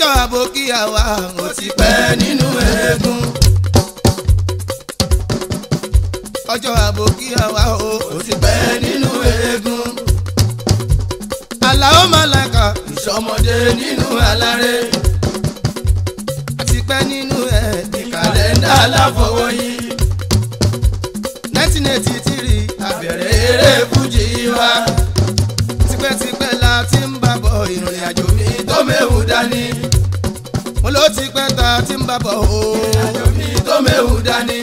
ọjọ́ àbókíyà wa ó ti pẹ́ nínú eégún. ọjọ́ àbókíyà wa ó ti pẹ́ nínú eégún. Àlàó Màláíkà ìṣọmọdé nínú aláré. àti pẹ́ nínú ẹ̀ ní kàlẹ́ndà aláfọwọ́yí. nineteen eighty three àbẹ̀rẹ̀ eré fújì wa. tipẹ́tipẹ́ la ti ń bá bọ̀ ìrìn àjò mi tó méwu dání. mo ló ti pẹ́ ta ti ń bá bọ̀ o. ìrìn àjò mi tó méwu dání.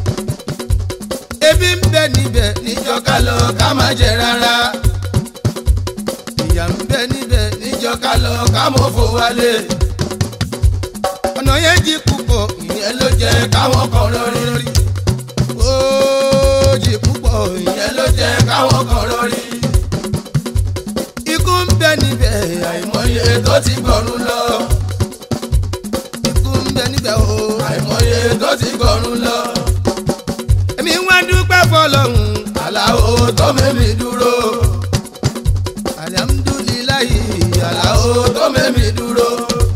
ebi ń bẹ níbẹ̀ níjọ́ ká lọ ká má jẹ rárá. ìyà ń bẹ níbẹ̀ níjọ́ ká lọ ká mọ̀ fò wálé. ọ̀nà yẹn jí púpọ̀ ìyẹn ló jẹ́ káwọn kan lórí. ó jí púpọ̀ ìyẹn ló jẹ́ káwọn kan lórí. ikú ń bẹ níbẹ̀ àìmọye tó ti gbọ̀run lọ. ikú ń bẹ níbẹ̀ o àìmọye tó ti gbọ̀run lọ. èmi wá dúpẹ́ fọlọ́hún aláwo tó mẹ́mi dúró. alihamudulilayi aláwo tó mẹ́mi dúró.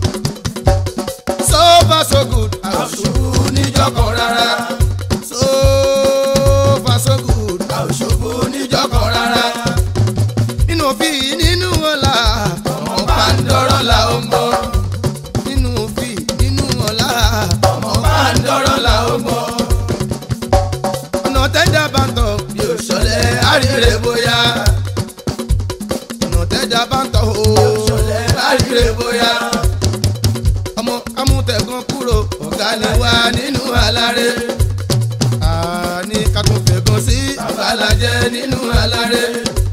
so far so good àṣùbù níjọkọ̀ rárá. so far so good àṣùbù níjọkọ̀ rárá. nínú òfin nínú ọ̀la ọmọ pàǹdọ̀rọ̀ la ó mọ̀. nínú òfin nínú ọ̀la ọmọ pàǹdọ̀rọ̀ la ó mọ̀. ọ̀nà tẹ́jà bá ń tọ̀ bí ó ṣọlẹ̀ àríre bóyá. ọ̀nà tẹ́jà bá ń tọ̀ ó ṣọlẹ̀ àríre bóyá. ọmọ amútẹ̀gàn kúrò ọ̀gá ni wá nínú aláré. àní ká tún fẹ̀gàn sí babalajẹ́ nínú aláré.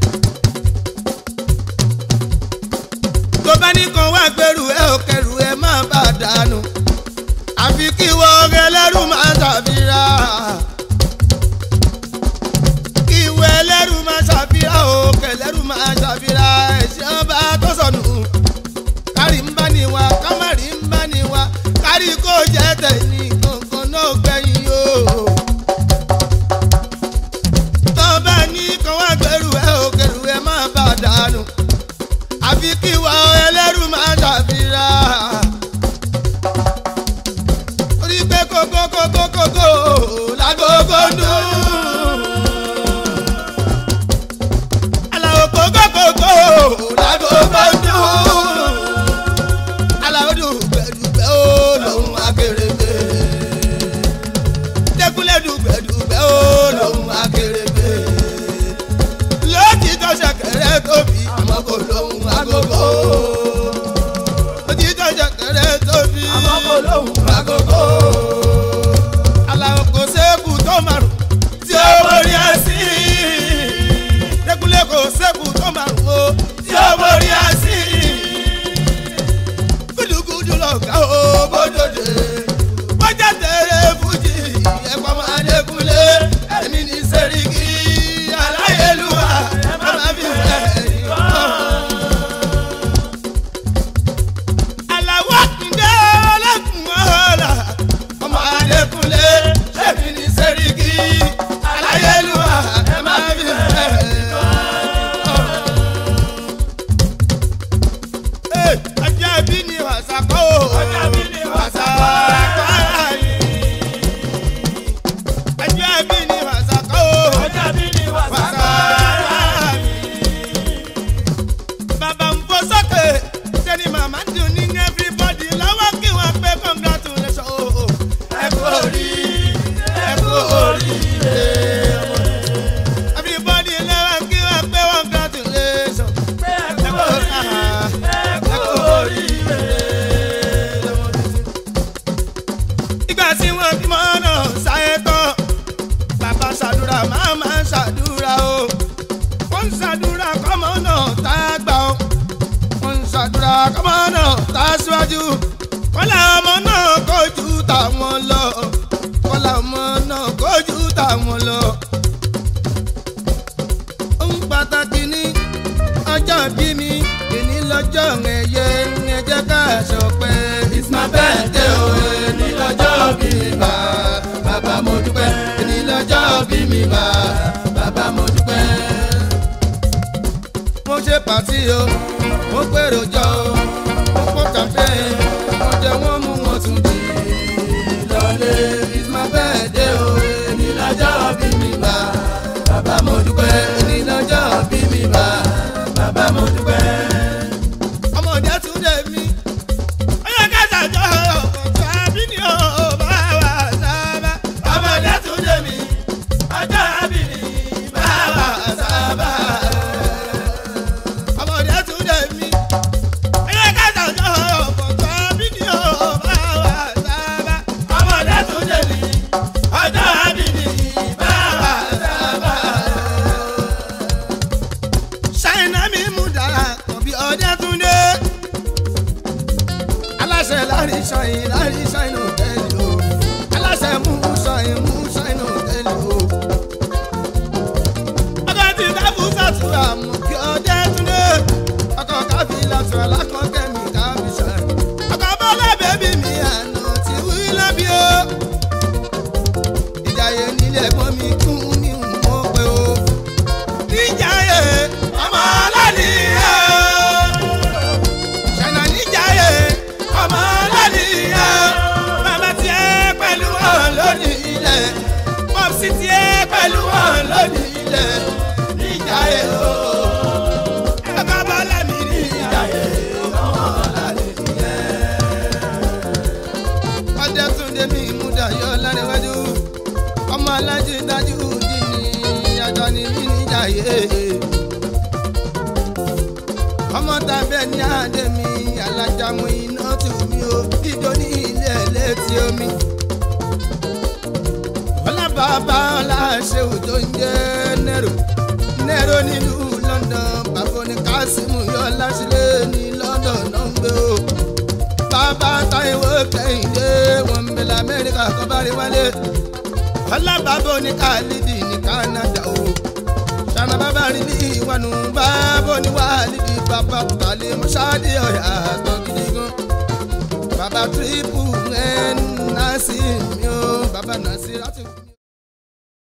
tó bá ní kan wá gbẹrù ẹ ò kẹrù ẹ má bà dànù àfi kí wọ́n ẹlẹ́rù máa ṣàfihàn kí ìwé ẹlẹ́rù máa ṣàfihàn o kẹlẹ́rù máa ṣàfihàn ẹ̀ṣẹ̀ ọba tó sọnù kárí ń bá ní wa kámárì ń bá ní wa kárí kó jẹ́ tẹ̀yìn kankan náà gbẹ̀yìn o. tó bá ní kan wá gbẹrù ẹ ò kẹrù ẹ má bà dànù àfi kí wa ẹlẹ́rù máa ṣàfihàn. orí pé kókó kókó kókó lágógó dùn. aláwọ̀ kókó kókó lágógó dùn. aláwọ̀ dùgbẹ̀dùgbẹ̀ ó lòun akérègbè. dẹ́kunlé dùgbẹ̀dùgbẹ̀ ó lòun akérègbè lótìtọ́ ṣẹ̀kẹ̀rẹ̀ tóbi àmọ́ kò lóhùn agogo. lótìtọ́ ṣẹ̀kẹ̀rẹ̀ tóbi àmọ́ kò lóhùn agogo. aláwọ̀ kò sẹ́kù tó márùn tí ó borí ẹ̀sìn. dẹ́kunlé kò sẹ́kù tó márùn o tí ó borí ẹ̀sìn. gudugudu lọ̀gá o bódòdè. bọ́jà tẹ̀lé fújì ẹ̀kọ́ máa dẹ́kunlé ẹ̀mí ní sẹ́ríkì aláyélúwà ẹ̀ máa fi fẹ́ ẹ̀yìn aláwọ̀ kúndé ọlọ́kùn ọ̀la ọmọ adékúnlé ṣẹ́mi ní sẹ́ríkì aláyélúwà ẹ̀ máa fi fẹ́ ẹ̀yìn ọjọ́ bí ni wàsá kọ́ ò ọjọ́ bí ni wàsá kọ́ ara yìí ọjọ́ bí ni wàsá kọ́ ò ọjọ́ bí ni wàsá kọ́ ara yìí bàbá ń fò sókè sẹ́ni màmá dùn ní everybody lọ́wọ́ kí wọ́n pé congratulation o. ẹ kú orí ẹ kú oríire. everybody lọ́wọ́ kí wọ́n pé congratulation. ẹ kú ẹ kú oríire. ìgbà tí wọ́n bímọ náà sáyé tán bàbá ṣàdúrà màmá ṣàdúrà o wọ́n ń ṣàdúrà kọ́mọ náà tá a gbà ó. wọ́n ń ṣàdúrà kọ́mọ náà tá a síwájú. kọ́lá ọmọ náà kojú táwọn lọ. kọ́lá ọmọ náà kojú táwọn lọ. ohun pàtàkì ní ọjọ́ bí mi èní lọ́jọ́ ẹ̀yẹ ẹ jẹ́ ká ṣọpẹ́. it's my birthday o èní lọ́jọ́ bí mi bá bàbá mo dúpẹ́ èní lọ́jọ́ bí mi bá bàbá mo dúpẹ́ mo ṣe pàtí o mo gbèrò jọ o mo pọ kàfé ọ̀dẹ́túndé aláṣẹ láàrin ṣọyìn láàrin ṣọyìn òtẹ́ẹ̀lì o aláṣẹ mú ṣọyìn mú ṣọyìn òtẹ́ẹ̀lì o. ọkọ tí káfù sàtúrà mú kí ọ̀dẹ́túndé ọkọ káfí làtúrà lákọ̀ọ́kẹ́mi káfí ṣọyìn ọkọ bọ́lá bẹ́bí mi àná ti wí lọ́bí o. ìjàyè nílẹ̀ ẹ̀gbọ́n mi kún ní mọ́ pé o. ìjàyè ọmọ alálìyé ṣẹ̀nà níjàyè ọmọ alálìyé bàbá tiẹ̀ pẹ̀lú wọn lónìí ilẹ̀ pọ́psì tiẹ̀ pẹ̀lú wọn lónìí ilẹ̀ níjàyè o. ẹ̀ka bọ́lá mi níjàyè ọmọ alálìyé. ọdẹ túnde mi mú dayọ̀ lárẹ́wájú ọmọ alájí dájú dìní àjọ ni mí níjàyè ọmọ tàbẹ́ ní àdé mi alájàmú iná tù mí o dídó ní ilé ẹlẹ́tì omi. ọlá bàbá ọlá ṣéwù tó ń jẹ́ nẹ́rò nẹ́rò nílùú London bàbá ní kásímù yọ láṣìlẹ̀ ní London náà ń gbé o. bàbá táìwò kẹ́hìndé wọn ń bẹ lamẹ́ríkà kọ́ bá rí wálé. ọlá bàbá ní kálídì ní Canada o sana bàbá rí ní ìwànú bàbá oníwà níbi bàbá tàlẹ́ mọ́ṣáàdì ọ̀yà tó gidi gan. bàbá tírípù ẹ̀ ń násì mi ó bàbá nàásì láti.